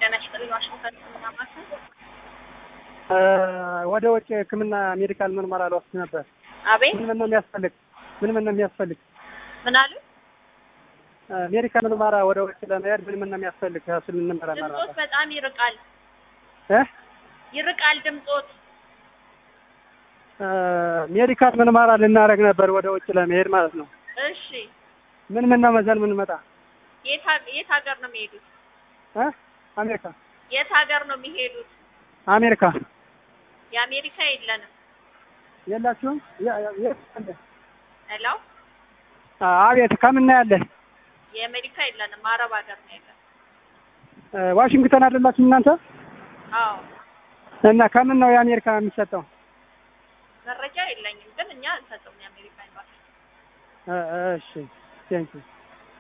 ጤና ይስጥልኝ። ዋሽንግተን ሕክምና ማዕከል። ወደ ውጭ ሕክምና ሜዲካል ምርመራ ልወስድ ነበር። አቤት ምን ምን ነው የሚያስፈልግ? ምን ምን ነው የሚያስፈልግ? ምን አሉ? ሜዲካል ምርመራ ወደ ውጭ ለመሄድ ምን ምን ነው የሚያስፈልግ? እሱ ልንመረመር ድምፆት ነበር። በጣም ይርቃል እ ይርቃል ድምፆት። ሜዲካል ምርመራ ልናደርግ ነበር ወደ ውጭ ለመሄድ ማለት ነው። እሺ ምን ምን ነው መዘን ምን መጣ? የት ሀገ- የት ሀገር ነው የሚሄዱት? እ አሜሪካ የት ሀገር ነው የሚሄዱት? አሜሪካ የአሜሪካ የለንም። የላችሁም? የ- የ- የት አለ? ሄሎ አቤት ከምን ነው ያለ? የአሜሪካ የለንም። አረብ ሀገር ነው ያለን። ዋሽንግተን አይደላችሁ እናንተ? አዎ እና ከምን ነው የአሜሪካ የሚሰጠው? መረጃ የለኝም፣ ግን እኛ አንሰጥም። የአሜሪካ ኤምባሲ እ- እሺ ቴንኪው